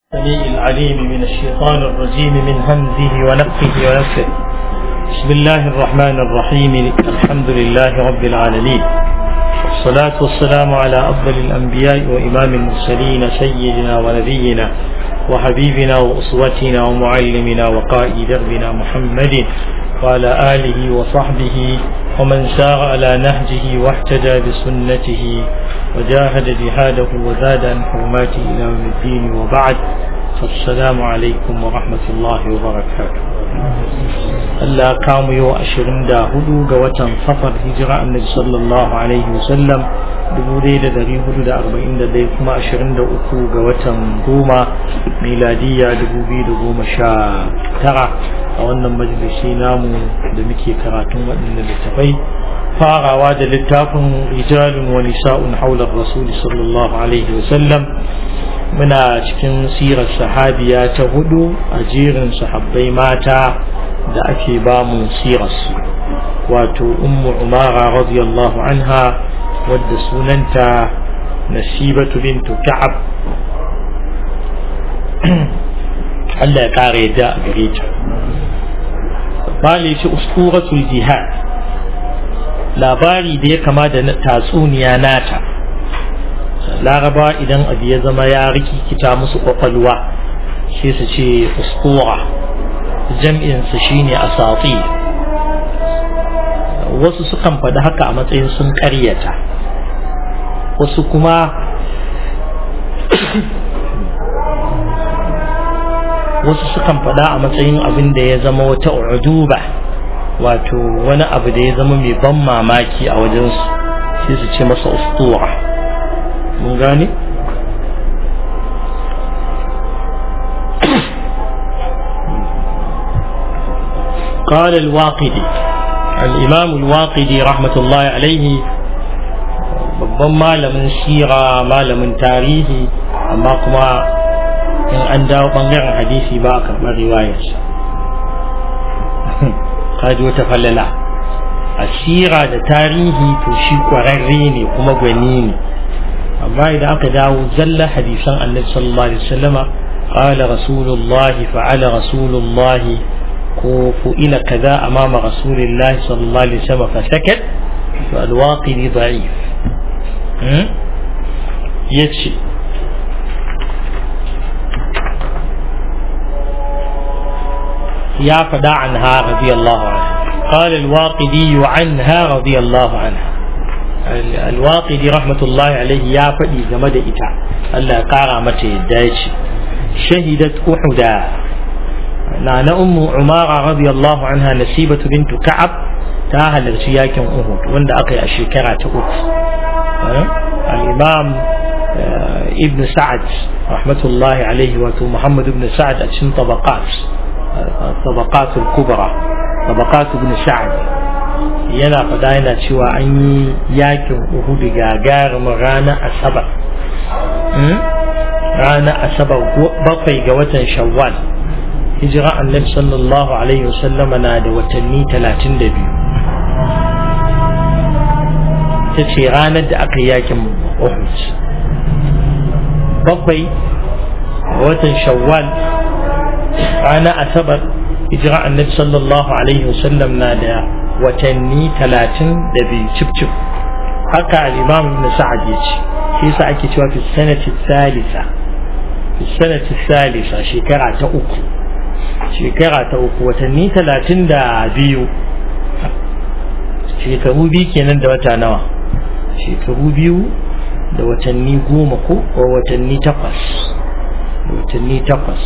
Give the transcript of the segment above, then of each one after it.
السميع العليم من الشيطان الرجيم من همزه ونفخه ونفخه بسم الله الرحمن الرحيم الحمد لله رب العالمين والصلاة والسلام على أفضل الأنبياء وإمام المرسلين سيدنا ونبينا وحبيبنا وأسوتنا ومعلمنا وقائد دربنا محمد وعلى آله وصحبه ومن سار على نهجه واحتجى بسنته وجاهد جهاده وزاد عن حرماته إلى يوم الدين وبعد فالسلام عليكم ورحمة الله وبركاته Allah kamu yau ashirin da hudu ga watan safar hijira annabi sallallahu alaihi wasallam dubu ɗaya da dari hudu da arba'in da ɗaya kuma ashirin da uku ga watan goma miladiya dubu biyu da goma sha tara a wannan majalisi namu da muke karatun waɗannan littafai farawa da littafin rijalun wa nisa'un haular rasuli sallallahu alaihi wasallam muna cikin sirar sahabiya ta hudu a jerin sahabbai mata da ake ba mu sirarsu wato ummu umara radiyallahu anha wadda sunanta nasibatu bintu ka'ab Allah ya kare da a gare ta bale shi usturatul jihad labari da ya kama da tatsuniya nata laraba idan abu ya zama ya rikikita musu kwakwalwa sai su ce ustura jam'insa shine asati wasu sukan faɗi haka a matsayin sun ƙaryata wasu kuma wasu sukan faɗa a matsayin abin da ya zama wata uduba wato wani abu da ya zama mai ban mamaki a wajensu sai su ce masa ustura mun gane قال الواقدي الإمام الواقدي رحمة الله عليه babban malamin sira malamin tarihi amma kuma in an dawo bangaren hadisi ba a karɓar riwayarsa kaji wata falala a sira da tarihi to shi ƙwararre ne kuma gwani ne amma idan aka dawo zalla hadisan annabi sallallahu alaihi wasallama qala rasulullahi fa'ala rasulullahi ko fu'ila kaza amama rasulillahi sallallahu alaihi wasallam fa sakat to alwaqidi da'if yace ya fada anha radiyallahu anha قال الواقدي عنها رضي الله عنها الواقدي رحمة الله عليه يا فدي جمد إتا الله قارا متى يدايش شهدت أحدا نانا أم عمارة رضي الله عنها نسيبة بنت كعب تاهل ارتياك أهود وند أقي الشكرة أخت الإمام ابن سعد رحمة الله عليه وتو محمد بن سعد أتشن طبقات الطبقات الكبرى طبقات ابن سعد yana faɗa yana cewa an yi yakin uhudu gagarumin ranar asabar ranar asabar bakwai ga watan shawwal hijira annabi sallallahu alaihi wasallama na da watanni talatin da biyu ta ce ranar da aka yakin uhud bakwai ga watan shawwal ranar asabar hijira annabi sallallahu alaihi wasallam na da watanni talatin da biyu cif cif haka al-imam ibn sa'ad ya ce shi yasa ake cewa fi sanati salisa fi sanati salisa shekara ta uku shekara ta uku watanni talatin da biyu shekaru biyu kenan da wata nawa shekaru biyu da watanni goma ko watanni takwas watanni takwas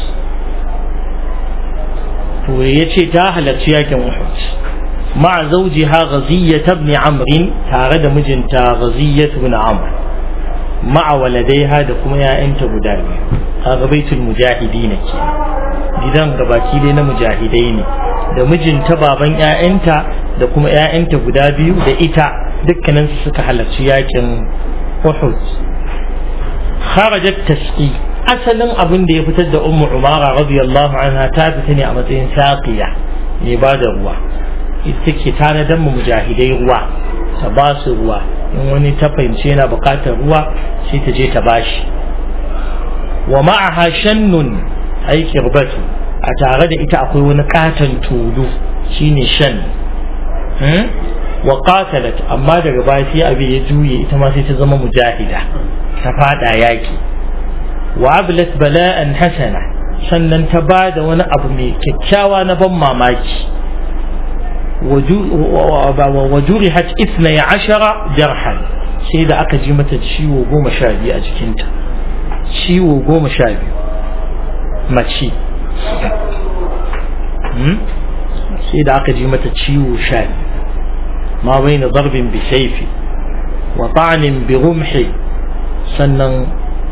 to ya ce ta halarci yakin uhud مع زوجها غزية بن عمرو تارد مجنتا غزية بن عمرو مع ولديها دكما يا انت بداري هذا بيت المجاهدين كي gidan gabaki dai na mujahidai ne da mijinta baban 'ya'yanta da kuma 'ya'yanta guda biyu da ita dukkanin su suka halarci yakin Uhud kharajat tasqi asalin abin da ya fitar da ummu umara radiyallahu anha ta fita ne a matsayin saqiya ne ba da ruwa ita ke tanadar mu mujahidai ruwa ta ba su ruwa in wani ta fahimci yana bukatar ruwa sai ta je ta bashi wa ma'aha shannun ai kirbatu a tare da ita akwai wani katon tulu shine shan wa qatalat amma daga baya sai abin ya juye ita ma sai ta zama mujahida ta fada yaki wa ablat bala'an hasana sannan ta ba da wani abu mai kyakkyawa na ban mamaki wa jurihat isna ya ashara jarhan sai da aka ji mata ciwo goma sha biyu a jikinta ciwo goma sha biyu mace sai da aka ji mata ciwo sha biyu ma bai na zarbin bi saifi wa ta'anin bi rumhi sannan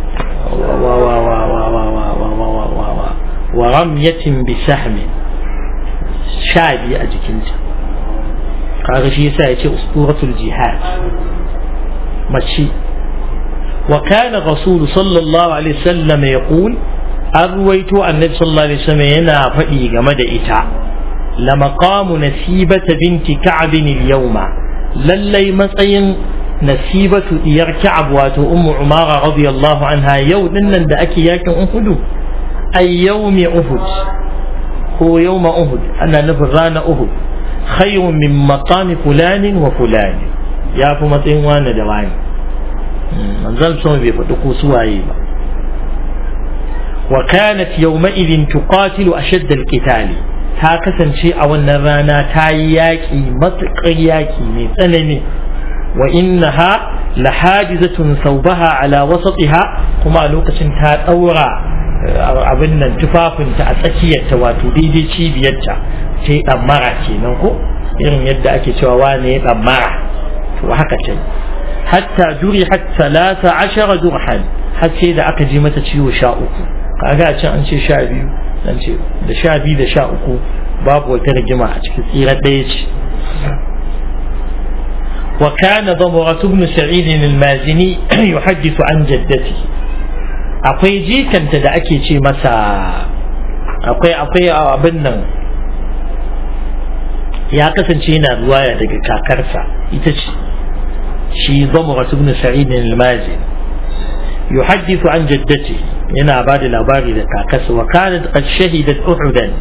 wa ramyatin bi sahmi sha biyu a jikinta kaga shi yasa ya ce usuratul jihad mace wa kana rasulu sallallahu alaihi wasallam yaqul an ruwaito annabi sallallahu alaihi wasallam yana faɗi game da ita la maqamu nasibata binti ka'ab al-yawma lallai matsayin nasibatu diyar ka'ab wato ummu umara radiyallahu anha yau dinnan da ake yakin uhudu ay yawmi uhud ko yawma uhud ana nufin rana uhud khayrun min maqami fulanin wa fulani ya fi matsayin wani da wani manzal sama bai faɗi ko suwaye ba wa kanat yawma'idin tuqatilu ashadda al-qitali ta kasance a wannan rana ta yi yaƙi matuƙar yaƙi mai tsanani wa innaha lahadizatun saubaha ala wasatiha kuma a lokacin ta ɗaura abin nan tufafinta a tsakiyarta wato daidai cibiyarta sai ɗammara kenan ko irin yadda ake cewa wane ya ɗammara to haka ce hatta juri hatta talata ashara jurhan har sai da aka ji mata ciwo sha uku kaga a can an ce sha biyu an ce da sha biyu da sha uku babu wata rigima a cikin tsirar ɗaya ce وكان ضمرة بن سعيد المازني يحدث عن جدته akwai jikanta da ake ce masa akwai akwai abin nan ya kasance yana ruwaya daga kakarsa ita ce shi zamuratu ibn sa'id al-mazin yuhaddithu an jaddati yana ba da labari da kakarsa wa kanat qad shahidat uhudan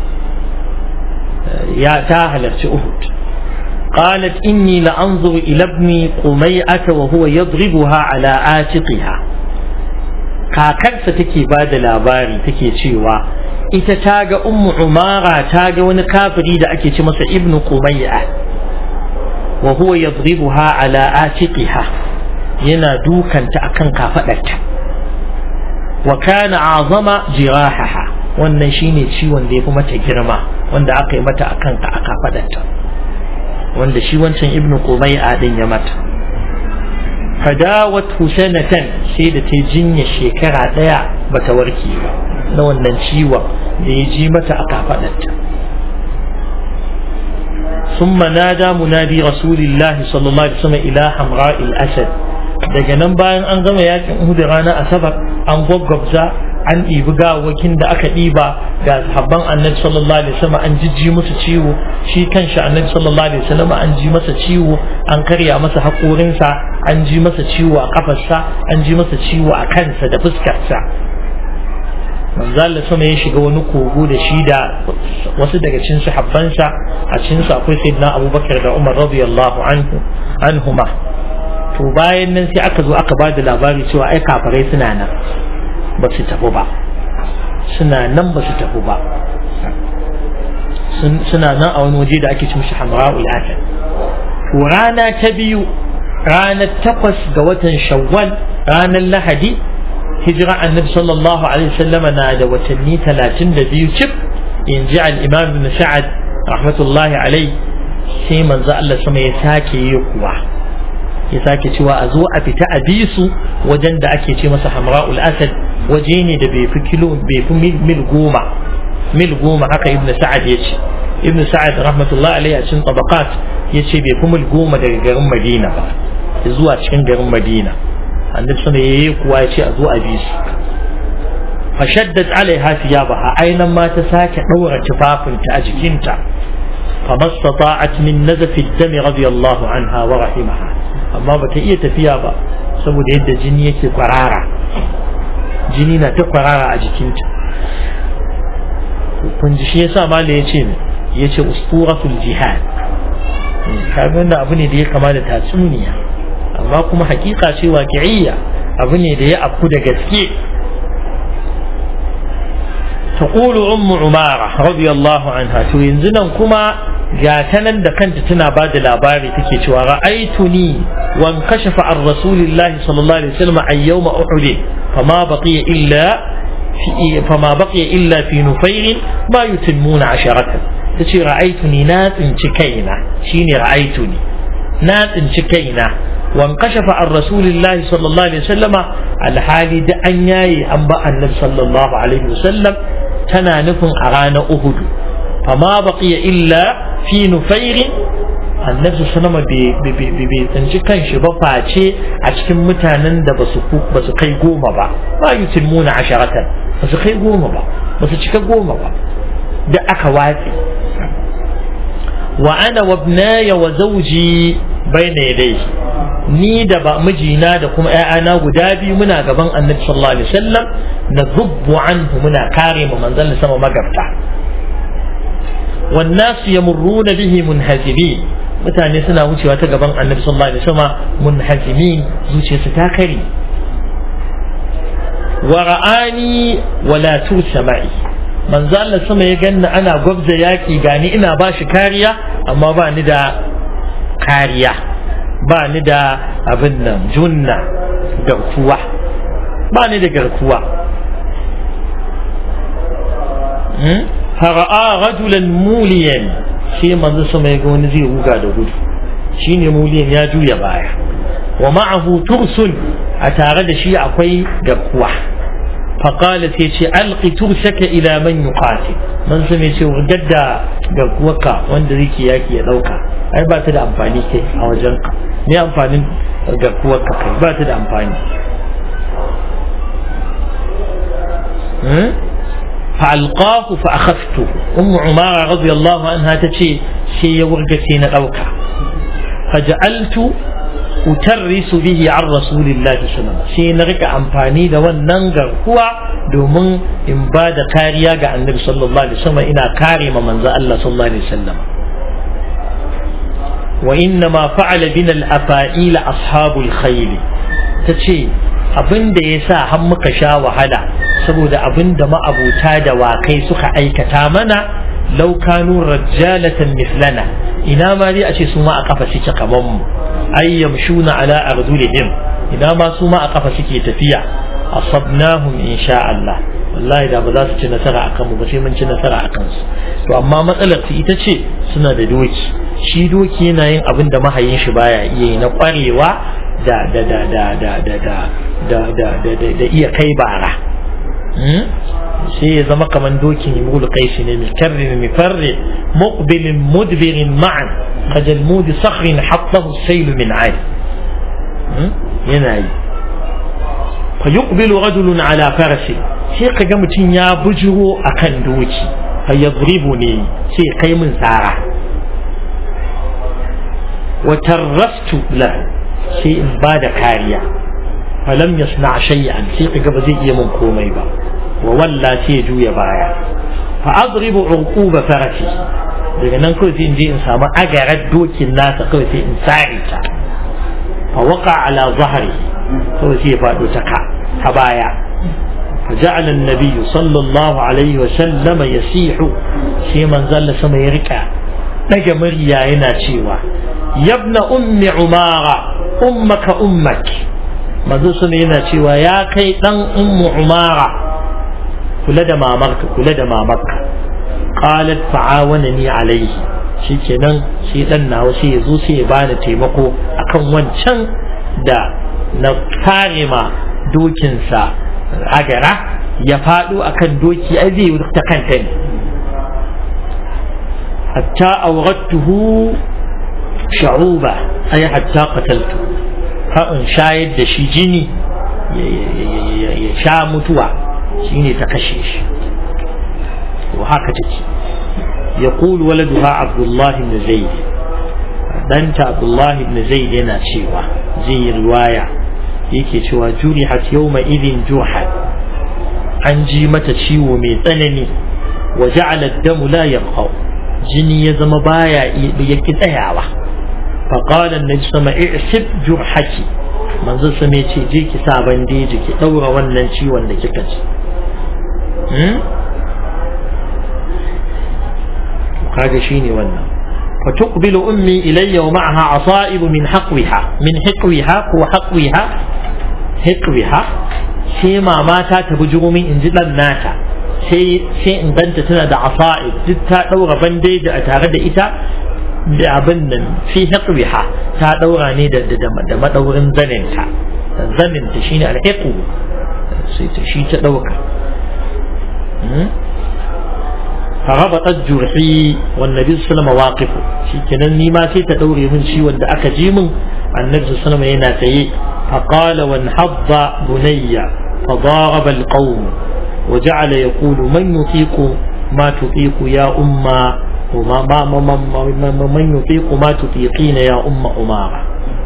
ya ta halarci uhud قالت إني لأنظر إلى ابني قميئة وهو يضربها على عاتقها kakarsa take ba da labari take cewa ita ta ga ummu umara ta ga wani kafiri da ake ce masa ibnu qumayya wa huwa yadribuha ala atiqiha yana dukanta akan kafadarta wa kana azama jirahaha wannan shine ciwon da ya fi mata girma wanda aka yi mata akan a kafadarta wanda shi wancan ibnu qumayya din ya mata fadawat sanatan sai da ta jinya shekara daya bata warke ba na wannan ciwon da ya ji mata a kafadarta ثم نادى منادي رسول الله صلى الله عليه وسلم إلى حمراء الأسد daga nan bayan an gama yakin Uhud ranar Asabar an gwaggwabza an ɗibi gawakin da aka ɗiba ga sahabban annabi sallallahu alaihi wasallam an jijji musu ciwo shi kanshi annabi sallallahu alaihi wasallam an ji masa ciwo an karya masa haƙorinsa an ji masa ciwo a kafarsa an ji masa ciwo a kansa da fuskarsa manzo Allah sama ya shiga wani kogo da shi da wasu daga cikin sahabbansa a cikin su akwai sayyidina Abubakar da Umar radiyallahu anhu anhuma to bayan nan sai aka zo aka ba da labari cewa ai kafirai suna nan ba su tafi ba suna nan ba su tafi ba suna nan a wani waje da ake cin shi hamra'ul asad to rana ta biyu ranar takwas ga watan shawwal ranar lahadi hijira annabi sallallahu alaihi wasallama na da watanni talatin da biyu cif in ji al-imam ibn sa'ad rahmatullahi alai sai manzo Allah sama ya sake yi kuwa ya sake cewa a zo a fita a bi su wajen da ake ce masa hamra'ul asad waje ne da bai fi kilo bai fi mil goma mil goma haka ibn sa'ad ya ce ibn sa'ad rahmatullahi alaihi a cikin tabaqat ya ce bai fi mil goma daga garin madina ba zuwa cikin garin madina annabi sama yayi kuwa ya ce a zo a bi su fashaddat alaiha thiyabaha ainan ma ta sake daura tufafinta a jikinta فما استطاعت من نزف الدم رضي الله عنها ورحمها amma ba ta iya tafiya ba saboda yadda jini yake kwarara jini na ta kwarara a jikinta kun ji shi yasa mala ya ce ya ce usturatul jihad kaga wannan abu ne da ya kama da tatsuniya amma kuma hakika ce waqi'iyya abu ne da ya afku da gaske تقول أم عمارة رضي الله عنها توينزنا كما جاتنا دكنت تنا بعد الأباري تكي رأيتني وانكشف عن رسول الله صلى الله عليه وسلم عن يوم أحد فما بقي إلا في فما بقي إلا في نفير ما يتمون عشرة تشي رأيتني ناس انشكينا شيني رأيتني ناس انشكينا وانكشف عن رسول الله صلى الله عليه وسلم الحالي دعنياي أنبأ النبي صلى الله عليه وسلم tana nufin a ranar Uhudu fama baqiya illa fi nufairin annabi sallama bai tsinci kanshi ba face a cikin mutanen da ba su kai goma ba ba yutimuna asharatan ba su kai goma ba ba su cika goma ba da aka watsi wa ana wa ibnaya wa zawji bayna yadayhi ni da ba mijina da kuma ‘ya'yana guda biyu muna gaban annabi sallallahu alaihi wasallam na zubbu anhu muna kare mu manzon sama magabta wannan su yamurruna bihi munhazimi mutane suna wucewa ta gaban annabi sallallahu alaihi wasallam munhazimi zuciyarsu ta kare wa ra'ani wala tursama'i manzo Allah sama ya ganna ana gwabza yaki gani ina ba shi kariya amma ba ni da kariya ba ni da abin nan junna garkuwa ba ni da garkuwa fara'a rajulan muliyan shi manzo sama ya ga wani zai ruga da gudu shine muliyan ya juya baya wa ma'ahu tursun a tare da shi akwai garkuwa فقال تيشي ألقي ترسك إلى من يقاتل من سمي تي وجد garkuwarka wanda zai yaki ya dauka ai ba ta da amfani kai a wajenka ne amfanin garkuwarka kai ba ta da amfani فألقاه فأخذته أم عمارة رضي الله عنها تشي شي ورقتي ندوكا فجعلت أترس به عن رسول الله صلى الله عليه وسلم شي نرجع أمفاني دا wannan garkuwa domin in ba da kariya ga annabi sallallahu alaihi wasallam ina kare ma manzo Allah sallallahu alaihi wasallam wa inna ma fa'ala bina al-afa'il ashabul khayl tace abin da yasa har muka sha wahala saboda abin da ma'abuta da wakai suka aikata mana law kanu rajjalatan mithlana ina ma dai a ce su ma a kafa suke kaman mu ay yamshuna ala ardulihim ina ma su ma a kafa suke tafiya asabnahum insha Allah wallahi da ba za su ci nasara akan mu ba sai mun ci nasara akan su to amma matsalar su ita ce suna da doki shi doki yana yin abin da mahayin shi baya iya yi na kwarewa da da da da da da da da da da iya kai bara sai ya zama kaman dokin yimul qaisi ne mikarrin mifarri muqbilin mudbirin ma'an kajalmud sakhrin hattahu sayl min 'ad yana yi fa yuqbilu rajulun ala farasi sai kaga mutum ya bujuro akan doki fa yadribu ne sai kai min tsara wa tarrastu lahu sai in ba da kariya falam yasna shay'an sai kaga ba zai iya min komai ba wa walla sai ya juya baya fa adribu uquba farasi daga nan kawai sai in je in samu agarar dokin nasa kawai sai in sare ta fa waqa ala zahri kawai sai ya fado ta ka ta baya فجعل النبي صلى الله عليه وسلم يسيح شي من زل سما يركع daga murya yana cewa yabna ummi umara ummaka ummak manzo sun yana cewa ya kai dan ummu umara kula da mamarka kula da mamarka qalat fa'awanani alayhi shikenan shi dan nawa sai yazo sai ya bani taimako akan wancan da na kare ma dokinsa agara ya faɗo akan doki ai zai ta kanta ne hatta awrattuhu sha'uba ai hatta qataltu ha in shayar da shi jini ya sha mutuwa shine ta kashe shi to haka take يقول ولدها عبد الله بن زيد دانت عبد الله بن زيد yana cewa zai riwaya yake cewa jurihat yawma idin juhan an ji mata ciwo mai tsanani wa ja'ala ad-damu la yaqaw jini ya zama baya yake tsayawa fa qala annabi sama i'sib jurhaki manzo sama ya ce je ki sa bandeji ki daura wannan ciwon da kika ji kaga shine wannan فتقبل أمي إلي ومعها عصائب من حقوها من حقوها هو حقوها حقوها sai mama ta ta bujiro min in ji dan nata sai sai in ganta tana da asa'ib duk ta daura bandeji a tare da ita da abin nan fi haqwiha ta daura ne da da madaurin zaninta zaninta shine alhiqu sai ta shi ta dauka فربطت جرحي والنبي صلى الله عليه وسلم واقفه شيكنا نيما سي تدوري من شي وند اكا جي من النبي صلى الله عليه وسلم ينا تي فقال وانحض بني فضارب القوم وجعل يقول من يطيق ما تطيق يا أمة وما ما ما ما ما من يطيق ما تطيقين يا أم أمارة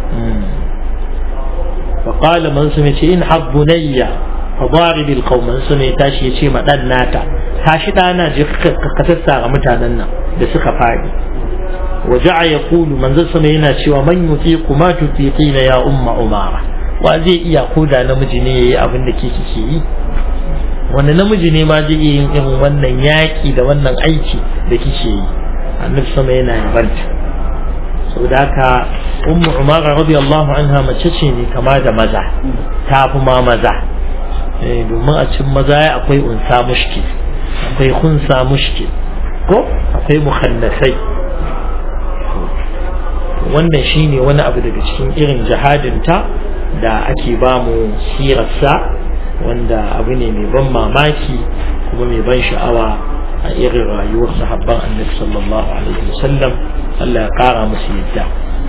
فقال من سمع انحض بني فضارب القوم من سمع تاشي يشي ما ناتا tashi ɗana je ka sassara mutanen nan da suka faɗi waje ya kulu manzon sama yana cewa man yutiqu ma tutiqina ya umma umara wa zai iya ko da namiji ne yayi abin da ke kike yi wanda namiji ne ma zai iya yin irin wannan yaki da wannan aiki da kike yi annabi sama yana yabanta saboda haka ummu umara radiyallahu anha mace ce ne kama da maza ta fi ma maza domin a cikin maza akwai unsa mushkil akwai kunsa mushkil ko akwai mukhannasai wannan shine wani abu daga cikin irin jihadinta da ake ba mu sirarsa wanda abu ne mai ban mamaki kuma mai ban sha'awa a irin rayuwar sahabban annabi sallallahu alaihi wasallam Allah ya kara musu yadda